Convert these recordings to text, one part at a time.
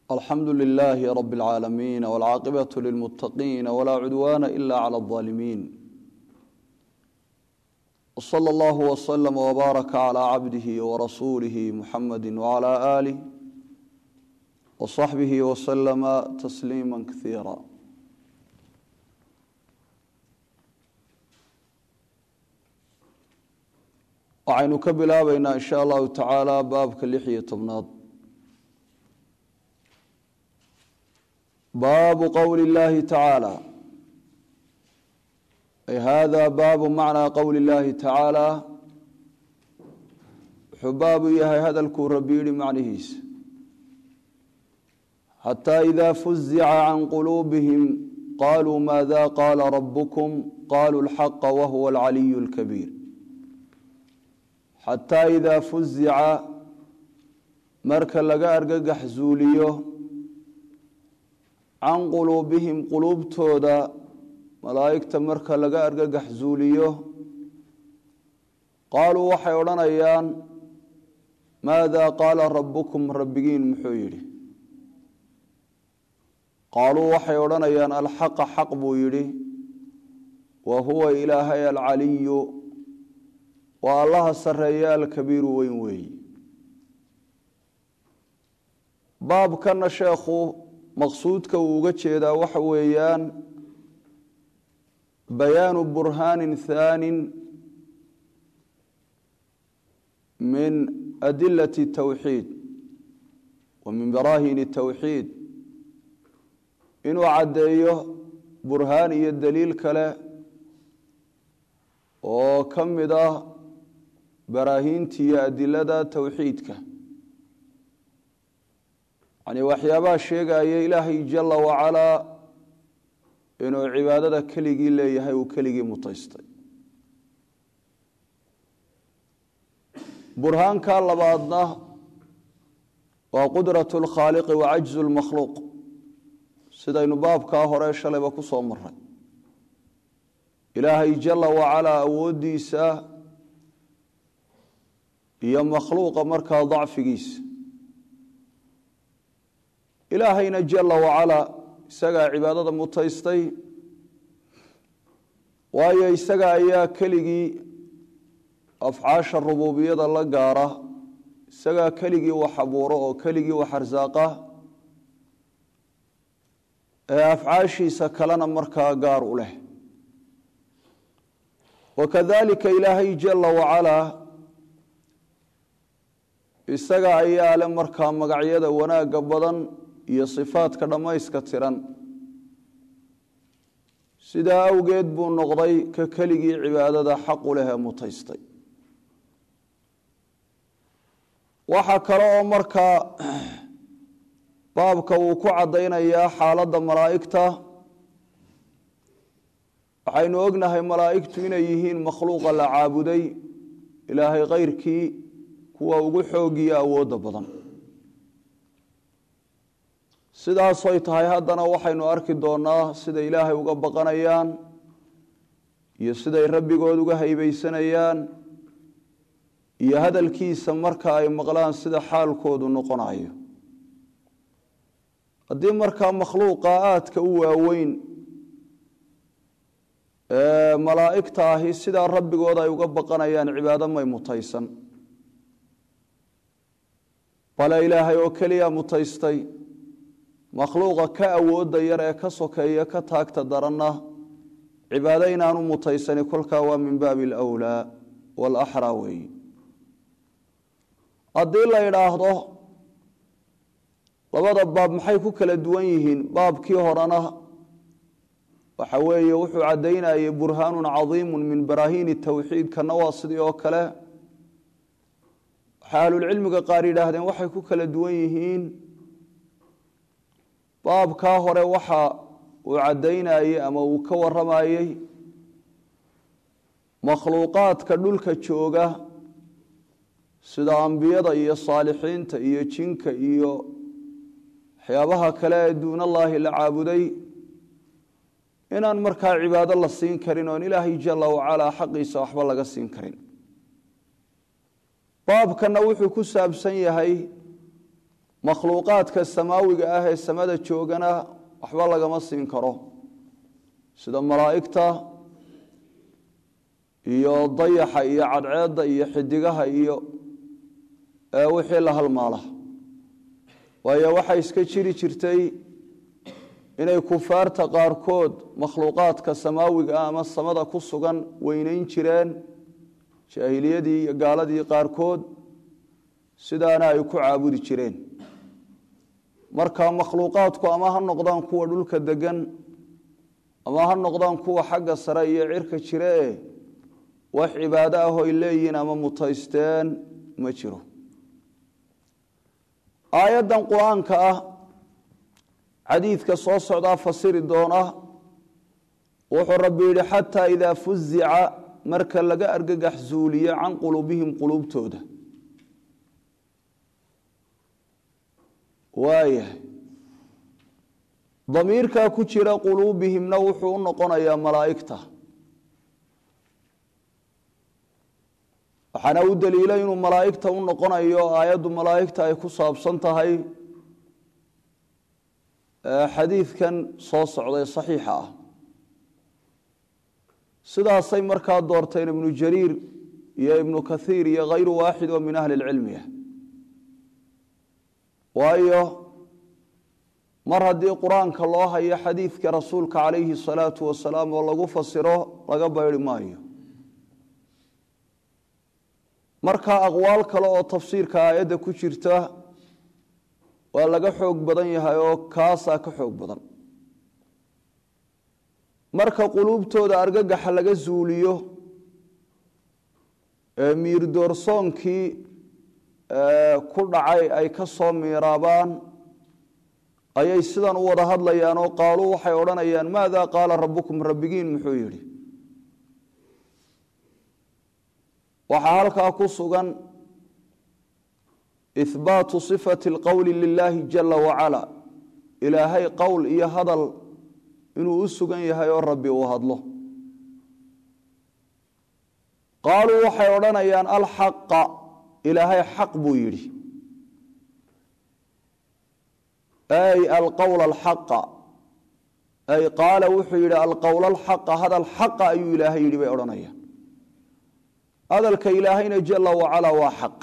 alxamdu lilaahi rabi اlcaalamiin wاlcaaqibatu lilmuttaqiin walaa cudwaana ila clى اlظaalimiin wsala allahu wslama wbaaraka calaa cabdihi warasuulihi muxamadi wcala aalih wasaxbihi waslama tasliima kasiira waxaynu ka bilaabeynaa in sha allahu tacaala baabka lix iyo tobnaad baabu qowli اllahi tacaala ay hada baabu macnaa qowli اllahi tacaala wuxuu baabu yahay hadalkuu rabbi yihi macnihiisa xataa ida fuzica can quluubihim qaluu maada qaala rabukum qaluu اlxaqa wahuwa alcaliyu اlkabiir xataa idaa fuzica marka laga argagax zuuliyo can quluubihim quluubtooda malaa'igta marka laga argagax zuuliyo qaaluu waxay odhanayaan maada qaala rabukum rabbigiin muxuu yidhi qaaluu waxay odhanayaan alxaqa xaq buu yidhi wa huwa ilaahay alcaliyu waa allaha sareeya alkabiiru weyn weeyi baabkana sheekhu maqsuudka uu uga jeedaa waxa weeyaan bayaanu burhaanin thaanin min adilati tawxiid wa min baraahini tawxiid inuu caddeeyo burhaan iyo daliil kale oo ka mid ah baraahiinta iyo adilada towxiidka yani waxyaabaha sheegaya ilaahay jala wacalaa inuu cibaadada keligii leeyahay uu keligii mutaystay burhaanka labaadna waa qudrat lkhaaliqi wa cajzu lmakhluuq sidaynu baabkaa hore shalayba ku soo maray ilaahay jala wacalaa awooddiisa iyo makhluuqa markaa dacfigiisa ilaahayna jala wacalaa isagaa cibaadada mutaystay waayo isaga ayaa keligii afcaasha rubuubiyada la gaara isagaa keligii wax abuuro oo keligii wax arsaaqa ee afcaashiisa kalena markaa gaar u leh wakadalika ilaahay jala wacalaa isaga ayaa le markaa magacyada wanaagga badan iyo sifaadka dhammayska tiran sidaa awgeed buu noqday ka keligii cibaadada xaqu leh ee mutaystay waxaa kale oo markaa baabka uu ku caddaynayaa xaaladda malaa'igta waxaynu ognahay malaa'igtu inay yihiin makhluuqa la caabuday ilaahay kayrkii kuwa ugu xoogiyo awoodda badan sidaasoy tahay haddana waxaynu arki doonaa siday ilaahay uga baqanayaan iyo siday rabbigood uga haybeysanayaan iyo hadalkiisa marka ay maqlaan sida xaalkoodu noqonayo haddii markaa makhluuqa aadka u waaweyn ee malaa'igta ahi sidaa rabbigood ay uga baqanayaan cibaado may mutaysan bale ilaahay oo keliya mutaystay makhluuqa ka awoodda yar ee ka sokeeya ka taagta daranna cibaado inaanu mutaysani kolkaa waa min baabi alwlaa waalaxraa weeyi haddii la idhaahdo labada baab maxay ku kala duwan yihiin baabkii horena waxa weeye wuxuu caddaynayay burhaanun cadiimu min baraahiini towxiid kana waa sidii oo kale waxay ahlulcilmiga qaar yidhaahdeen waxay ku kala duwan yihiin baabkaa hore waxa uu caddaynayey ama uu ka waramayey makhluuqaadka dhulka jooga sida ambiyada iyo saalixiinta iyo jinka iyo waxyaabaha kale ee duunallaahi la caabuday inaan markaa cibaado la siin karin oon ilaahay jala wacalaa xaqiisa waxba laga siin karin baabkana wuxuu ku saabsan yahay makhluuqaadka samaawiga ah ee samada joogana waxba lagama siin karo sida malaa'igta iyo dayaxa iyo cadceedda iyo xidigaha iyo wixii la halmaala waayo waxay iska jiri jirtay inay kufaarta qaarkood makhluuqaadka samaawiga ah ama samada ku sugan weyneyn jireen jaahiliyadii iyo gaaladii qaarkood sidaana ay ku caabudi jireen marka makhluuqaadku ama ha noqdaan kuwa dhulka degan ama ha noqdaan kuwa xagga sare iyo cirka jire e wax cibaado ah oy leeyihiin ama mutaysteen ma jiro aayaddan qur-aanka ah xadiidka soo socdaa fasiri doona wuxuu rabbi yidhi xataa idaa fuzica marka laga argagax zuuliyo can quluubihim quluubtooda waayahay damiirkaa ku jira quluubihimna wuxuu u noqonayaa malaa'igta waxaana u daliila inuu malaa'igta u noqonayo aayaddu malaa'igta ay ku saabsan tahay xadiidkan soo socday saxiixa ah sidaasay markaa doorteen ibnu jariir iyo ibnu kathiir iyo hayru waaxid oo min ahli lcilmiya waayo mar haddii qur-aanka loo hayo xadiidka rasuulka calayhi salaatu wasalaam oo lagu fasiro laga bayri maayo marka aqwaal kale oo tafsiirka aayadda ku jirta waa laga xoog badan yahay oo kaasaa ka xoog badan marka quluubtooda argagaxa laga zuuliyo ee miirdoorsoonkii ku dhacay ay ka soo miiraabaan ayay sidan u wada hadlayaan oo qaaluu waxay odhanayaan maada qaala rabbukum rabbigiin muxuu yidhi waxaa halkaa ku sugan ihbaatu sifati alqowli lilaahi jala wacala ilaahay qowl iyo hadal inuu u sugan yahay oo rabbi uu hadlo qaaluu waxay odhanayaan alxaqa ilaahay xaq buu yidhi ay alqowl alxaqa ay qaala wuxuu yidhi alqowl alxaqa hadal xaqa ayuu ilaahay yidhi bay odhanayaan hadalka ilaahayna jala wacala waa xaq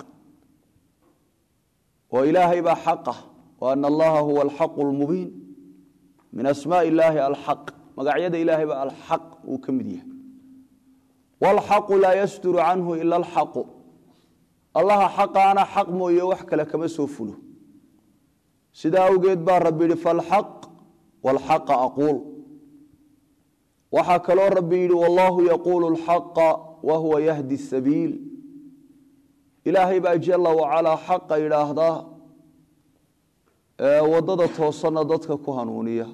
oo ilaahay baa xaqah wa ana allaha huwa alxaqu lmubiin min asmaai illaahi alxaq magacyada ilaahay baa alxaq uu ka mid yahay waalxaqu laa yasduru canhu ila alxaqu allaha xaqaana xaq mooye wax kale kama soo fulo sidaa awgeed baa rabbi yidhi falxaq waalxaqa aquul waxaa kaloo rabbi yidhi wallahu yaquulu alxaqa wa huwa yahdi sabiil ilaahay baa jala wacalaa xaqa yidhaahdaa waddada toosanna dadka ku hanuuniya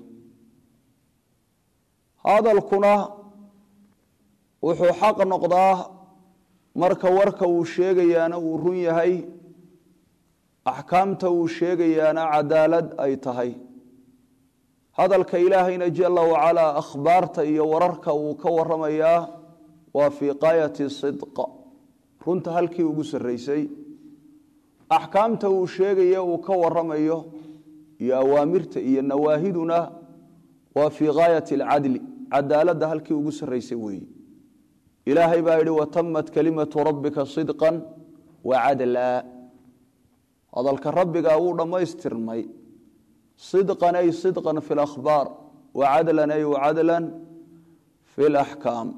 hadalkuna wuxuu xaq noqdaa marka warka uu sheegayaana uu run yahay axkaamta uu sheegayaana cadaalad ay tahay hadalka ilaahayna jala wacalaa akhbaarta iyo wararka uu ka waramayaa waa fii qaayati sidqa runta halkii ugu sarraysay axkaamta uu sheegaya uu ka waramayo iyo awaamirta iyo nawaahiduna waa fii gaayati alcadli cadaaladda halkii ugu sarraysay weeye ilaahay baa yidhi watamat kalimatu rabbika sidqan wa cadlaa hadalka rabbigaa wuu dhammaystirmay sidqan ay sidqan fi lakhbaar wa cadlan ay wacadlan fi laxkaam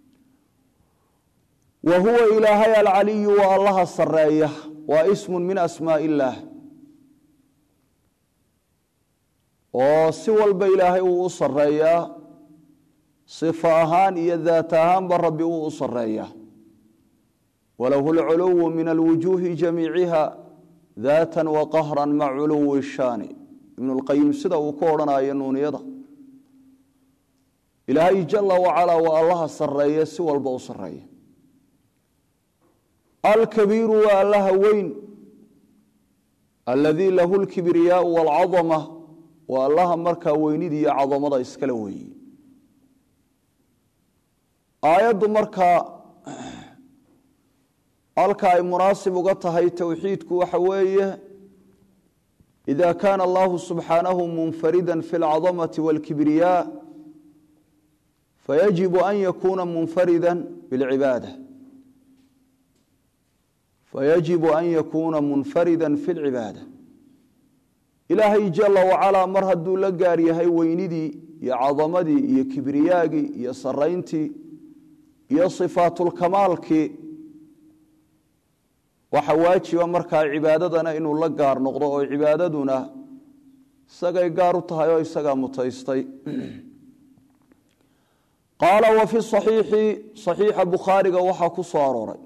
wa huwa ilaahay alcaliyu waa allaha sareeya waa ismun min asmaa illaah oo si walba ilaahay wuu u sareeyaa sifo ahaan iyo daat ahaanba rabbi wuu u sareeyaa walahu lculuwu min alwujuuhi jamiiciha daatan wa qahran mac culuwi shaani ibnu lqayim sida uu ku odhanayo nuuniyada ilaahay jala wacalaa waa allaha sareeye si walba u sareeya alkabiiru waa allaha weyn aladii lahu lkibriyaau walcadama waa allaha markaa weynida iyo cadamada iskala weeye aayaddu markaa halka ay munaasib uga tahay towxiidku waxa weeye ida kaana allahu subxaanahu munfarida fi اlcadamati wاlkibriyaa fayajibu an yakuuna munfarida bاlcibaada fayajibu an yakuuna munfarida fi اlcibaada ilaahay jala wacalaa mar hadduu la gaar yahay weynidii iyo cadamadii iyo kibriyaagii iyo sarayntii iyo sifaatulkamaalkii waxa waajiba markaa cibaadadana inuu la gaar noqdo oo cibaadaduna isagay gaar u tahay oo isagaa mutaystay qaala wa fi saxiixi saxiixa bukhaariga waxaa ku soo arooray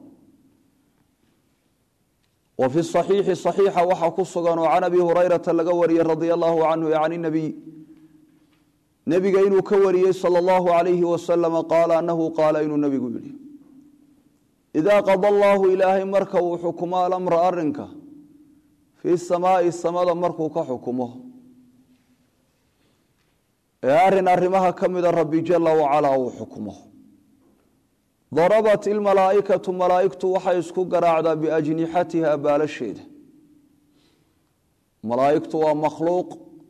wa fi saxiixi saxiixa waxaa ku sugan oo can abi hurayrata laga wariyey radia allahu canhu can nabiy nebiga inuu ka wariyey sala allahu alayhi wasalama qaala anahu qaala inuu nebigu yidhi idaa qada allaahu ilaahay marka uu xukumo alamra arinka fii samaai samada markuu ka xukumo ee arin arrimaha ka mida rabbi jala wacalaa uu xukumo darabat ilmalaa'ikatu malaa'igtu waxay isku garaacdaa biajnixatiha baalasheeda malaa'igtu waa makhluuq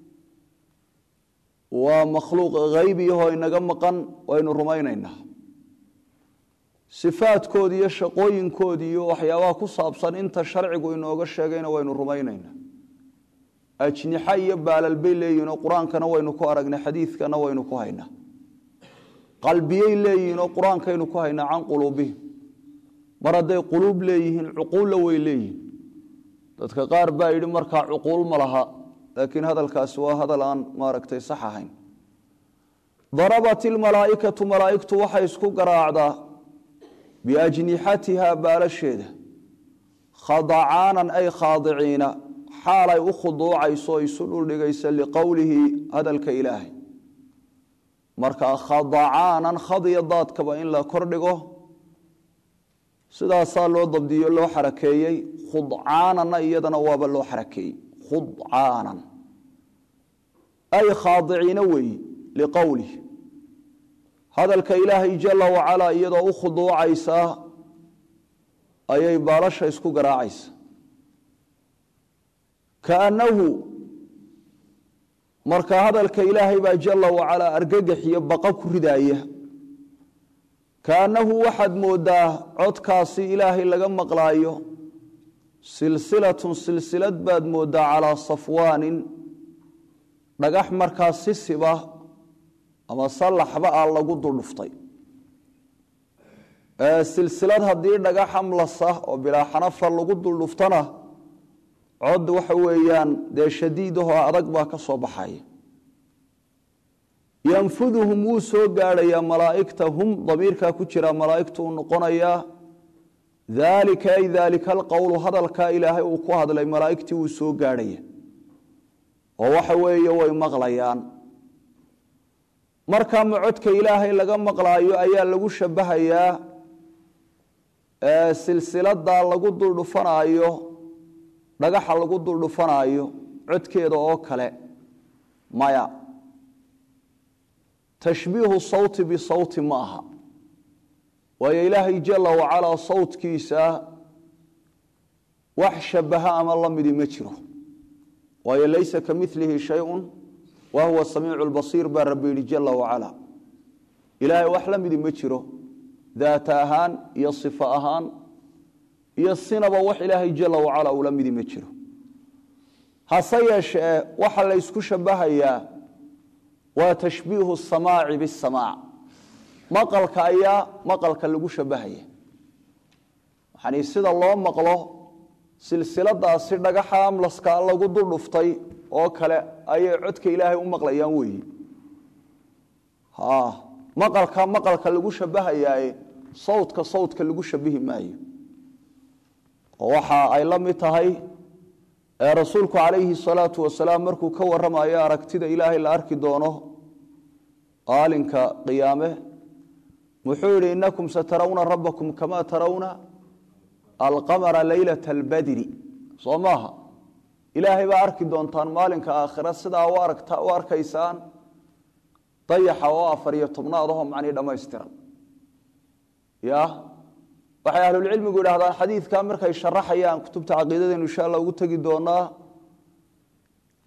waa makhluuq haybiyahoo inaga maqan waynu rumaynaynaa sifaadkoodi iyo shaqooyinkoodi iyo waxyaabaha ku saabsan inta sharcigu inooga sheegayna waynu rumaynaynaa ajnixa iyo baalal bay leeyihinoo qur-aankana waynu ku aragnay xadiidkana waynu ku haynaa qalbiyey leeyihinoo qur-aankaynu ku haynaa can quluubihim mar hadday quluub leeyihiin cuquulla way leeyihin dadka qaar baa yidhi markaa cuquul ma laha laakiin hadalkaasi waa hadal aan maaragtay sax ahayn darabat ilmalaa'ikatu malaa'igtu waxay isku garaacdaa biajnixatiha baalasheeda khadacaanan ay khaadiciina xaalay u khuduucayso isu dhuldhigaysa liqowlihi hadalka ilaahay markaa khadacaanan khadiya daadkaba in la kordhigo sidaasaa loo dabdiyo loo xarakeeyey khudcaananna iyadana waaba loo xarakeeyey khudcaanan ay khaadiciina weeyi liqowlih hadalka ilaahay jala wacalaa iyadoo u khuduucaysaa ayay baalasha isku garaacaysa kaannahu marka hadalka ilaahay baa jala wacalaa argagax iyo baqa ku ridaaya kaannahu waxaad moodaa codkaasi ilaahay laga maqlaayo silsilatun silsilad baad moodaa calaa safwaanin dhagax markaa sisiba ama sallaxba a lagu duldhuftay silsilad haddii dhagax amlasa oo bilaa xanafa lagu duldhuftana cod waxa weeyaan dee shadiidahoo adag baa ka soo baxaya yanfuduhum wuu soo gaadhayaa malaa'igta hum damiirkaa ku jira malaa'igtu uu noqonayaa daalika ay daalika alqowlu hadalkaa ilaahay uu ku hadlay malaa'igtii wuu soo gaadhaya oo waxa weeye way maqlayaan markaa ma codka ilaahay laga maqlaayo ayaa lagu shabahayaa silsiladaa lagu duldhufanaayo dhagaxa lagu duldhufanaayo codkeeda oo kale maya tashbiihu sawti bisawti ma aha waayo ilaahay jala wacalaa sawtkiisa wax shabaha ama la midi ma jiro waayo laysa ka milihi shayun wa huwa samiicu lbasiir baa rabbi yihi jala wacala ilaahay wax la midi ma jiro daata ahaan iyo sifo ahaan iyo sinaba wax ilaahay jala wacala ula midi ma jiro hase yeeshee waxa la ysku shabahayaa waa tashbiihu samaaci bisamaac maqalka ayaa maqalka lagu shabahaya yani sida loo maqlo silsiladaasi dhagaxa amlaska lagu duldhuftay oo kale ayay codka ilaahay u maqlayaan weyi maqalka maqalka lagu shabahayaaye sawdka sawdka lagu shabihi maayo oo waxa ay la mid tahay rasuulku calayhi salaatu wasalaam markuu ka waramayo aragtida ilaahay la arki doono aalinka qiyaame muxuu yihi inakum satarawna rabbakum kama tarawna alqamara leylata albadri soo maaha ilaahay baa arki doontaan maalinka aakhira sidaa u arkaysaan dayaxa oo afar iyo tobnaad aho macnii dhammaystiran ya waxay ahlulcilmigu yidhahdaan xadiidka markay sharaxayaan kutubta caqiidadaynu insha alla ugu tegi doonaa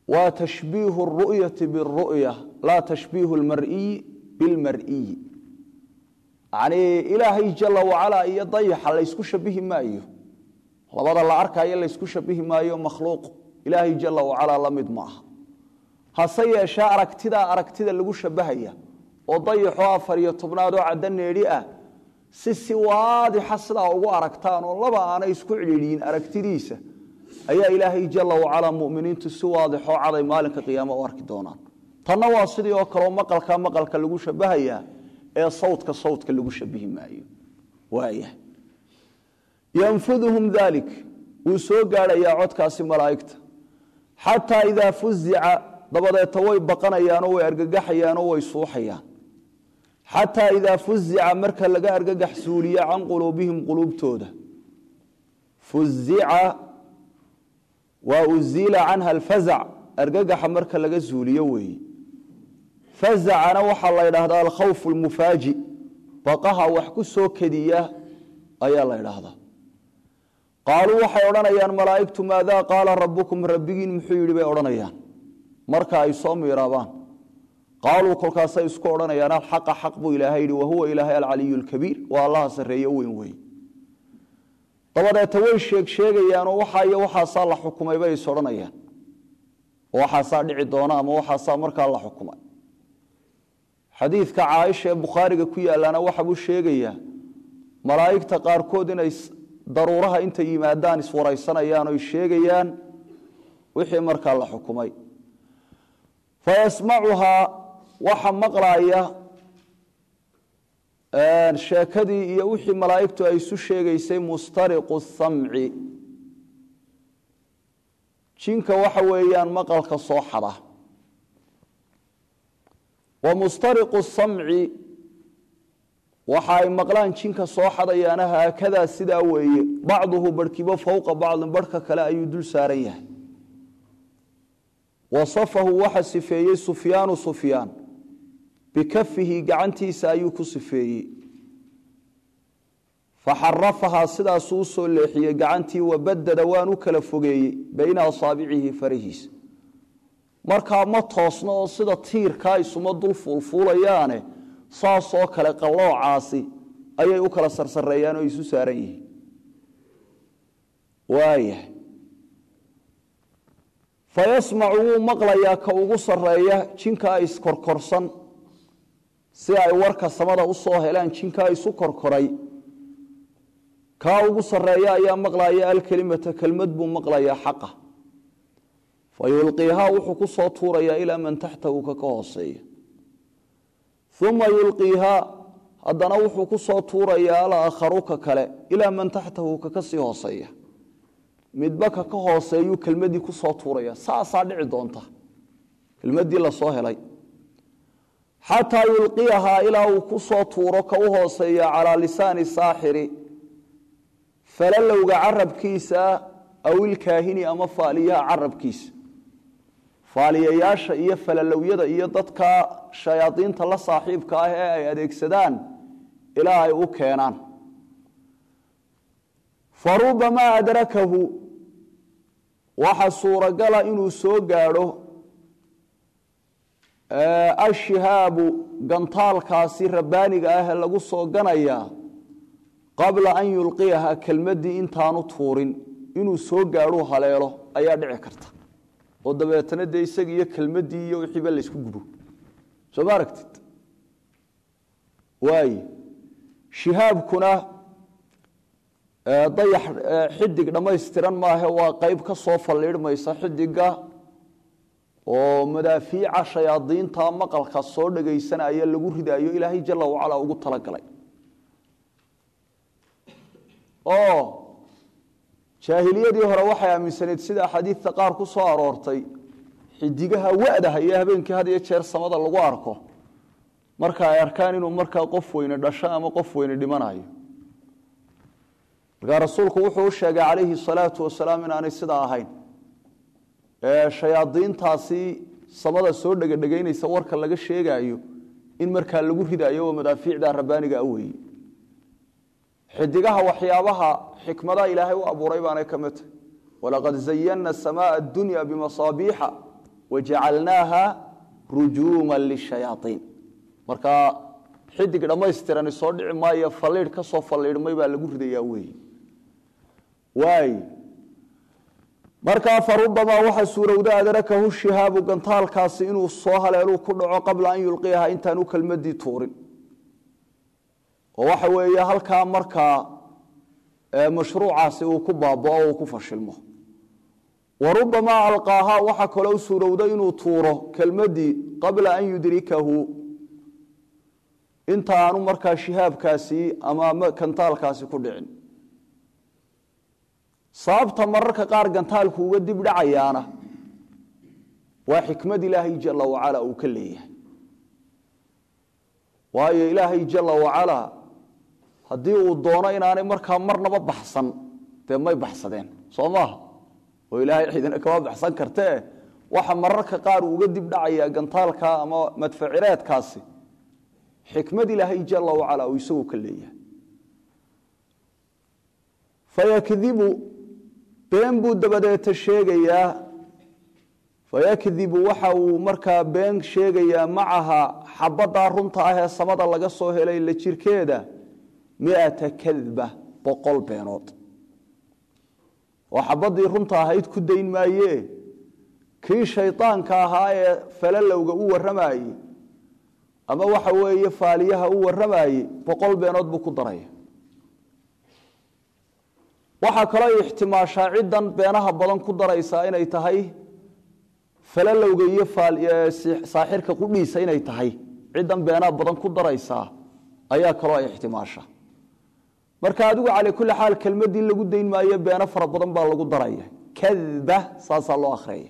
waa tashbiihu اru'yati biاru'ya laa tashbiihu اlmar'iyi biاlmar'iyi yacnii ilaahay jala wacalaa iyo dayaxa laysku shabihi maayo labada la arkaayo laysku shabihi maayo makhluuq ilaahay jala wacalaa la mid ma aha hase yeeshee aragtidaa aragtida lagu shabahaya oo dayaxoo afar iyo tobnaad oo caddo needhi ah si si waadixa sidaa ugu aragtaan oo laba aanay isku cidhiidhiyin aragtidiisa ayaa ilaahay jala wacalaa muminiintu si waadixoo caday maalinka qiyaama u arki doonaan tanna waa sidii oo kaleo maqalka maqalka lagu shabahayaa ee sawdka sawdka lagu shabihi maayo waaya yanfuduhum dalik wuu soo gaadhayaa codkaasi malaa'igta xataa idaa fuzica dabadeeta way baqanayaanoo way argagaxayaanoo way suuxayaan xataa idaa fuzica marka laga argagax suuliya can quluubihim quluubtooda fuzica waa uziila canha alfazac argagaxa marka laga zuuliyo weeye fazacana waxaa la ydhaahdaa alkhawf lmufaaji baqaha wax ku soo kediya ayaa la ydhaahdaa qaaluu waxay odhanayaan malaa'igtu maadaa qaala rabukum rabbigiin muxuu yidhi bay odhanayaan marka ay soo miiraabaan qaaluu kolkaasay isku odhanayaan alxaqa xaq buu ilaahay yidhi wahuwa ilaahay alcaliyu lkabiir waa allaha sarreeye weyn weeye dabadeeta way sheeg sheegayaanoo waxaa iyo waxaasaa la xukumay bay is odhanayaan waxaasaa dhici doona ama waxaasaa markaa la xukumay xadiidka caaisha ee bukhaariga ku yaalaana waxa buu sheegayaa malaa'igta qaarkood inay daruuraha intay yimaadaan iswaraysanayaan oy sheegayaan wixii markaa la xukumay fayasmacuhaa waxa maqlaaya sheekadii iyo wixii malaa'igtu ay isu sheegaysay mustariqu samci jinka waxa weeyaan maqalka soo xada wa mustariqu samci waxa ay maqlaan jinka soo xadayaana haakadaa sidaa weeye bacduhu barhkibo fowqa bacdin barhka kale ayuu dul saaran yahay wasafahu waxa sifeeyey sufyaanu sufyaan bikafihi gacantiisa ayuu ku sifeeyey faxarafahaa sidaasuu u soo leexiyey gacantii wabadada waan u kala fogeeyey bayna asaabicihi farahiisa markaa ma toosno oo sida tiirkaa isuma dul fuulfuulayaane saasoo kale qalloocaasi ayay u kala sarsareeyaan oo isu saaran yihiin waayahay fayasmacu wuu maqlayaa ka ugu sarreeya jinkaa iskorkorsan si ay warka samada u soo helaan jinkaa isu korkoray kaa ugu sarreeya ayaa maqlaya alkelimata kelmad buu maqlayaa xaqa fa yulqiihaa wuxuu ku soo tuurayaa ilaa man taxtahu ka ka hooseeya uma yulqiihaa haddana wuxuu ku soo tuurayaa alaakharu ka kale ilaa man taxtahu ka ka sii hooseeya midba ka ka hooseeyuu kelmadii ku soo tuuraya saasaa dhici doonta kelmadii lasoo helay xataa yulqiyahaa ilaa uu ku soo tuuro ka u hooseeya calaa lisaani saaxiri falalowga carabkiisa aw ilkaahini ama faaliyaha carabkiisa faaliyayaasha iyo falalowyada iyo dadka shayaadiinta la saaxiibka ah ee ay adeegsadaan ilaa ay u keenaan farubamaa adrakahu waxa suuragala inuu soo gaadho ashihaabu gantaalkaasi rabbaaniga ah ee lagu soo ganayaa qabla an yulqiyaha kelmadii intaanu tuurin inuu soo gaadhuu haleelo ayaa dhici karta oo dabeetana dee isaga iyo kelmadii iyo wixiiba laysku gubo soo ma aragtid waaye shihaabkuna dayax xidig dhammaystiran maahe waa qayb ka soo falliidhmaysa xidiga oo madaafiica shayaadiinta maqalka soo dhagaysanaya lagu ridaayo ilaahay jala wacala ugu talagalay oo jaahiliyadii hore waxay aaminsanayd sida axaadiidta qaar ku soo aroortay xidigaha wadaha iyo habeenkii had iyo jeer samada lagu arko marka ay arkaan inuu markaa qof weyne dhasho ama qof weyne dhimanayo markaa rasuulku wuxuu u sheegay calayhi salaatu wasalaam inaanay sidaa ahayn shayaadiintaasi samada soo dhegadhegaynaysa warka laga sheegaayo in markaa lagu ridayo oo madaafiicda rabbaaniga aweye xidigaha waxyaabaha xikmadaha ilaahay u abuuray baanay ka mid tahy walaqad zayana samaaa addunya bimasaabiixa wajacalnaaha rujuuma lishayaaiin markaa xidig dhammaystirani soo dhici maayo falliidh ka soo falliidhmay baa lagu ridayaa weeye waay markaa farubamaa waxaa suurowda adrakahu shihaabu gantaalkaasi inuu soo haleeluu ku dhaco qabla an yulqiyaha intaanu kelmadii tuurin oo waxa weeye halkaa markaa mashruucaasi uu ku baabao uu ku fashilmo wa rubamaa alqaaha waxaa kaloo suurowda inuu tuuro kelmadii qabla an yudrikahu inta aanu markaa shihaabkaasi ama kantaalkaasi ku dhicin sababta mararka qaar gantaalku uga dib dhacayaana waa xikmad ilaahay jala wacala uu ka leeyahay waayo ilaahay jala wacalaa haddii uu doono inaanay markaa marnaba baxsan dee may baxsadeen soo maaha oo ilaahay cidina kama baxsan kartee waxa mararka qaar uu uga dib dhacayaa gantaalka ama madfacireedkaasi xikmad ilaahay jala wacala uu isagu ka leeyahay fayakdibu been buu dabadeeta sheegayaa fayakdibu waxa uu markaa been sheegayaa macaha xabaddaa runta ah ee samada laga soo helay la jirkeeda miata kadba boqol beenood oo xabaddii runta ahayd ku dayn maayee kii shaydaanka ahaa ee falalowga u warramayey ama waxa weeye faaliyaha u warramayey boqol beenood buu ku daraya waxaa kaloo ixtimaashaa ciddan beenaha badan ku daraysaa inay tahay falalowga iyo saaxirka qudhiisa inay tahay ciddan beenaha badan ku daraysaa ayaa kaloo ay ixtimaasha marka adigu cala kulli xaal kelmadii lagu dayn maayo beeno fara badan baa lagu daraya kadba saasaa loo akhriyaya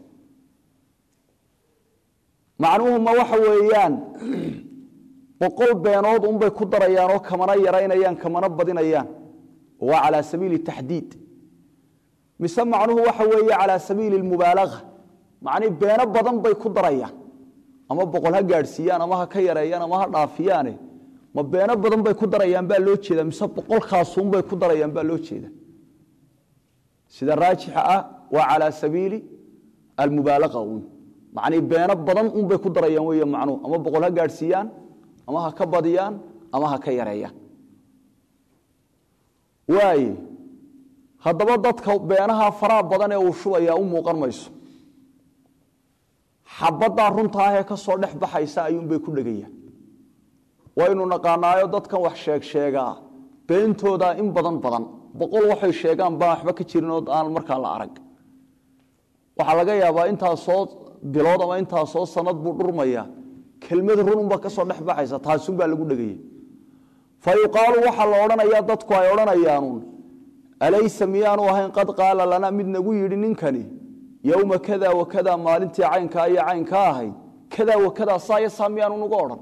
macnuhuma waxa weeyaan boqol beenood unbay ku darayaan oo kamana yaraynayaan kamana badinayaan waa calaa sabiili taxdiid mise macnuhu waxa weeye calaa sabiili mubaalaga macnii beeno badan bay ku darayaan ama boqol ha gaadhsiiyaan ama ha ka yareeyaan ama ha dhaafiyaane ma beeno badan bay ku darayaan baa loo jeeda mise boqolkaasunbay ku darayaan baa loo jeeda sida raajixa ah waa calaa sabiili almubaalaga un macnii beeno badan unbay ku darayaan wey macnuhu ama boqol ha gaadhsiiyaan ama ha ka badiyaan ama ha ka yareeyaan waaye haddaba dadka beenaha faraha badan ee uu shubayaa u muuqan mayso xabaddaa runta ah ee ka soo dhex baxaysa ayuunbay ku dhegayaan waynu naqaanaayo dadkan wax sheeg sheegaa beentooda in badan badan boqol waxay sheegaan baan waxba ka jirin oo aan markaa la arag waxaa laga yaabaa intaasoo bilood ama intaasoo sanad buu dhurmaya kelmad rununba ka soo dhex baxaysa taasunbaa lagu dhegaya fa yuqaalu waxaa la odhanayaa dadku ay odhanayaanuun alaysa miyaanu ahayn qad qaala lana mid nagu yidhi ninkani yowma kada wa kada maalintii caynkaa iyo caynkaa ahayd kada wa kada saaya saa miyaanu nagu odhan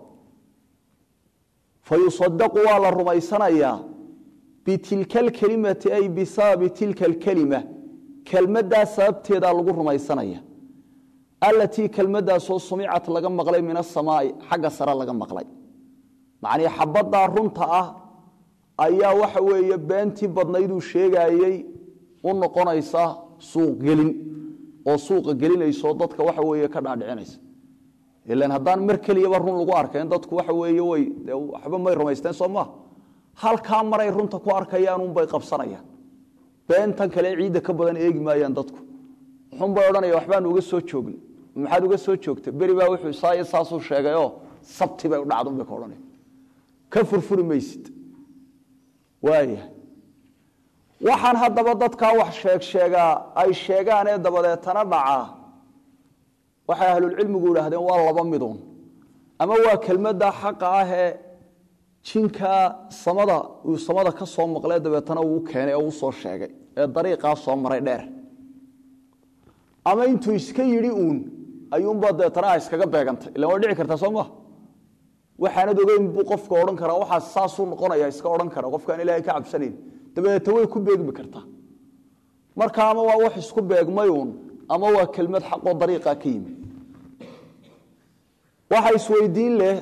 fa yusadaqu waa la rumaysanayaa bitilka alkelimati ay bisababi tilka alkelima kelmaddaa sababteedaa lagu rumaysanaya allatii kelmaddaasoo sumicat laga maqlay min asamaai xagga sare laga maqlay macnii xabaddaa runta ah ayaa waxa weeye beentii badnayduu sheegaayey u noqonaysa suuqgelin oo suuqa gelinayso dadka waxa weeye ka dhaadhicinaysa ilan haddaan mar keliyaba run lagu arkayn dadku waxa weeye way waxba may rumaysteen soo maa halkaa maray runta ku arkayaanuunbay qabsanayaan beentan kale ciidda ka badan eegi maayaan dadku wuxuunbay odhanaya waxbaanu uga soo joogna maxaad uga soo joogta beri baa wuxuu saaiyo saasuu sheegayoo sabti bay u dhacdunbay ka odhanaya ka furfuri maysid waaya waxaan haddaba dadkaa wax sheeg sheegaa ay sheegaanee dabadeetana dhacaa waxay ahlulcilmigu idhaahdeen waa laba miduun ama waa kelmadda xaqa ah ee jinkaa samada uu samada ka soo maqlee dabeetana uu keenay oo usoo sheegay ee dariiqaa soo maray dheer ama intuu iska yidhi uun ayuunbaa dabeetana a iskaga beegantay ilan way dhici kartaa soo maa waxaanad ogeyn buu qofka odhan karaa waxaas saasuu noqonaya iska odhan kara qofkaan ilaahay ka cabsanayn dabeeta way ku beegmi kartaa marka ama waa wax isku beegmay uun ama waa kelmad xaqoo dariiqa ka yimi waxa isweydiin leh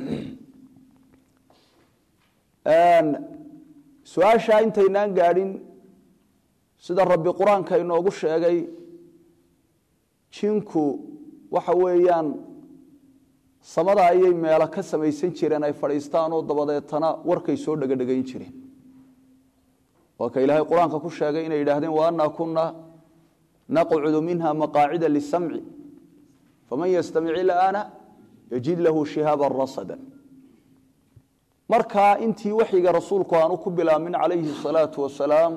su-aashaa intaynaan gaadhin sida rabbi qur-aanka inoogu sheegay jinku waxa weeyaan samada ayay meelo ka samaysan jireen ay fadhiistaan oo dabadeetana warkay soo dhegadhegayn jireen waa ka ilaahay qur-aanka ku sheegay inay yidhaahdeen wa annaa kunna naqcudu minha maqaacida lisamci faman yastamic ilaana yajid lahu shihaaban rasada markaa intii waxyiga rasuulku aanu ku bilaabmin calayhi salaatu wasalaam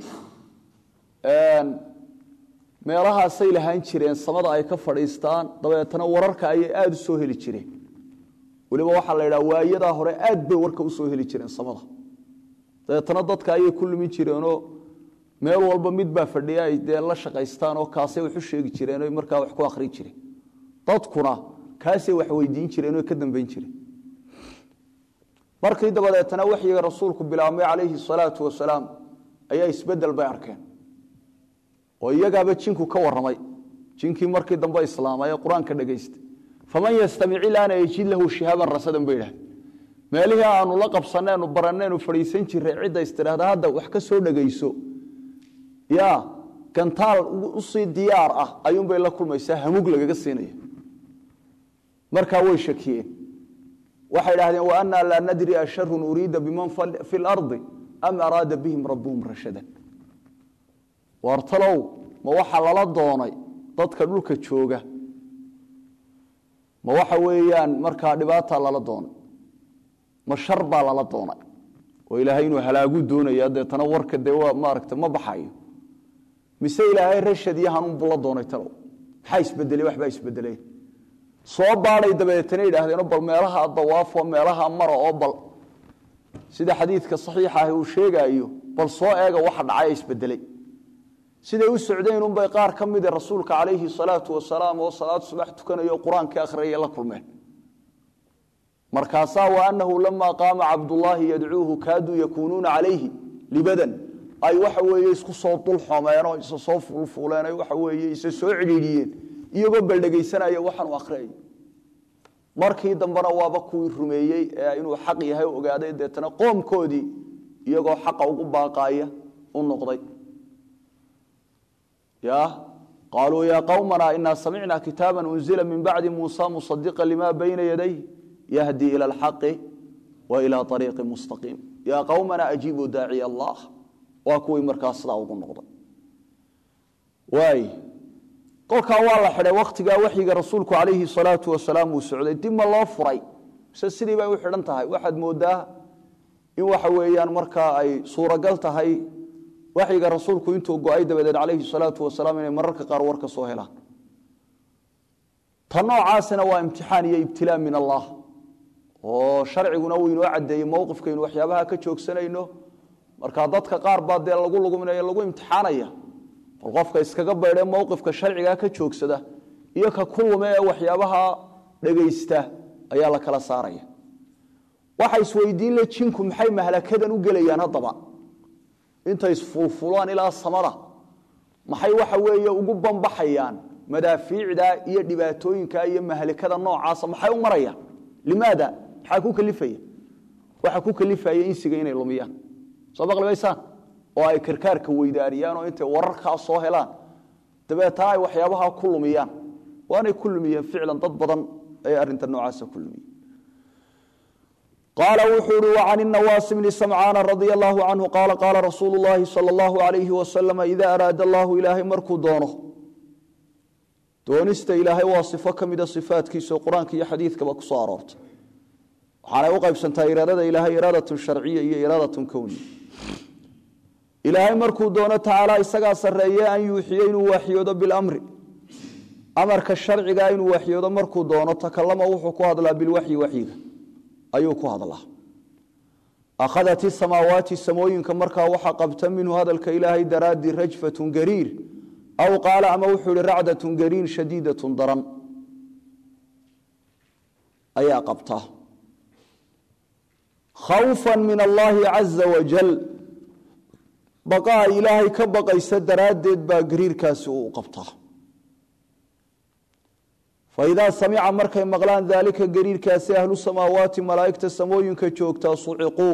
meelahaasay lahaan jireen samada ay ka fadhiistaan dabeetana wararka ayay aada u soo heli jireen weliba waxaa la yidhaha waayadaa hore aad bay warka usoo heli jireen samada dabeetana dadka ayay ku lumin jireenoo meel walba mid baa fadhiya ay dee la shaqaystaan oo kaasay wax u sheegi jireen o markaa wax ku akhrin jireen dadkuna kaasay wax weydiin jireen oo ka dambeyn jireen markii dabadeetana waxyiga rasuulku bilaabmay calayhi salaatu wasalaam ayaa isbedel bay arkeen oo iyagaaba jinku ka waramay jinkii markii dambe islaamay ee qur-aanka dhegaystay faman yastamic ilaana yajid lahu shihaaban rasadan bay idhahdeen meelihii aanu la qabsaneenu baranneenu fadhiisan jiray cidda istidhaahda hadda wax ka soo dhegayso ya gantaal usii diyaar ah ayuunbay la kulmaysaa hamug lagaga siinaya markaa way shakiyeen waxay idhahdeen wa annaa laa nadri asharun uriida biman fi lardi am araada bihim rabuhum rashadan waartalow ma waxa lala doonay dadka dhulka jooga ma waxa weeyaan markaa dhibaataa lala doonay ma shar baa lala doonay oo ilaahay inuu halaagu doonaya deetana warka dee waa maaragta ma baxayo mise ilaahay rashad iyo hanuunbu la doonay talow maxaa isbedeley waxbaa isbedelay soo baadhay dabeetana yidhaahdeenoo bal meelaha dawaafo meelaha mara oo bal sida xadiidka saxiixa ahi uu sheegaayo bal soo eega waxa dhacay isbedelay siday u socdeen unbay qaar ka mida rasuulka calayhi salaatu wasalaam oo salaad subax tukanayo o qur-aankii akhriyaya la kulmeen markaasaa wa annahu lamaa qaama cabdullaahi yadcuuhu kaaduu yakuunuuna calayhi libadan ay waxa weeye isku soo dulxomeenoo isa soo fuulfuuleen ay waxa weeye isa soo cidhiidhiyeen iyagoo baldhegaysanaya waxaanu akhriyay markii dambena waaba kuwii rumeeyey ee inuu xaq yahay ogaaday deetana qoomkoodii iyagoo xaqa ugu baaqaaya u noqday ya qaaluu ya qowmana inaa samicna kitaaba unzila min bacdi muusa musadiqa lima bayna yaday yahdi ila alxaqi wa ila ariiqi mustaqiim ya qowmana ajiibuu daaciya allah waa kuwii markaa sidaa ugu noqday waay kolkaa waa la xidhay wakhtigaa waxyiga rasuulku calayhi salaatu wasalaam uu socday dib ma loo furay mise sidii bay u xidhan tahay waxaad moodaa in waxa weeyaan markaa ay suuragal tahay waxyiga rasuulku intuu go-ay dabadeed calayhi salaatu wasalaam inay mararka qaar war ka soo helaan ta noocaasina waa imtixaan iyo ibtilaa min allah oo sharciguna uu inoo caddeeyey mowqifkaynu waxyaabaha ka joogsanayno markaa dadka qaar baa dee lagu luguminaya lagu imtixaanaya bal qofka iskaga baydhe mowqifka sharcigaa ka joogsada iyo ka ku lume ee waxyaabaha dhegaysta ayaa la kala saaraya waxa isweydiin le jinku maxay mahlakadan u gelayaan haddaba intay isfulfulaan ilaa samada maxay waxa weeye ugu bambaxayaan madaafiicda iyo dhibaatooyinka iyo mahlikada noocaasa maxay u marayaan limaada maxaa ku kalifaya waxa ku kalifaya insiga inay lumiyaan soo maqli maysaan oo ay karkaarka weydaariyaan oo intay wararkaa soo helaan dabeetana ay waxyaabaha ku lumiyaan waanay ku lumiyeen ficlan dad badan ay arrinta noocaasa ku lumiyeen qaala wuxuu uhi وcan النawaas bni samcaana radia allahu canhu qaala qaala rasuulu اllahi salى اllahu alayhi wasalama ida araada allahu ilaahay markuu doono doonista ilaahay waa sifo ka mida sifaatkiisa oo qur-aanka iyo xadiidkaba ku soo aroortay waxaanay u qaybsantaa iraadada ilaahay iraadatun sharciya iyo iraadatun kowniya ilaahay markuu doono tacaala isagaa sarreeye an yuuxiye inuu waaxyoodo bilamri amarka sharcigaa inuu waaxyoodo markuu doono takalama wuxuu ku hadlaa bilwaxyi waxyiga ayuu ku hadlaa akhadat isamaawaati samooyinka markaa waxaa qabta minhu hadalka ilaahay daraaddi rajfatun gariir aw qaala ama wuxuu ihi racdatun gariin shadiidatun daran ayaa qabta khawfa min allaahi caza wajal baqaa ilaahay ka baqaysa daraaddeed baa gariirkaasi uu qabtaa faidaa samica markay maqlaan daalika gariirkaasi ahlu samaawaati malaa'igta samooyinka joogtaa suciquu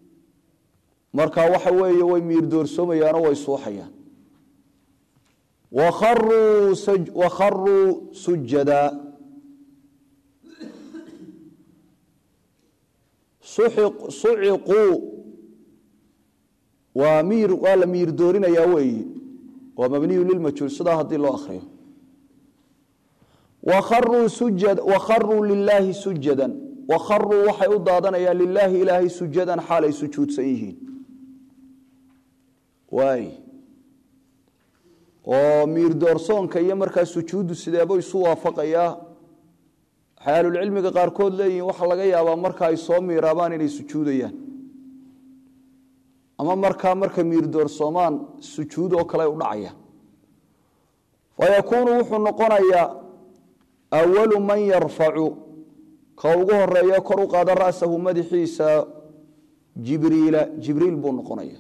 markaa waxa weeye way miirdoorsoomayaanoo way suuxayaan wakharuu sujada suciquu waa miir waa la miir doorinayaa weeyi waa mabniyu lilmajhuul sidaa haddii loo akriyo wakharuu sujad wakharuu lilaahi sujadan wakharuu waxay u daadanayaan lilaahi ilaahay sujadan xaalay sujuudsan yihiin waay oo miir doorsoonka iyo markaa sujuuddu sideebo isu waafaqayaa waxay ahlulcilmiga qaarkood leeyihiin waxaa laga yaabaa marka ay soo miiraabaan inay sujuudayaan ama markaa marka miir doorsoomaan sujuud oo kale u dhacaya fayakuunu wuxuu noqonayaa awalu man yarfacu ka ugu horeeya kor u qaada ra'sahu madaxiisa jibriila jibriil buu noqonaya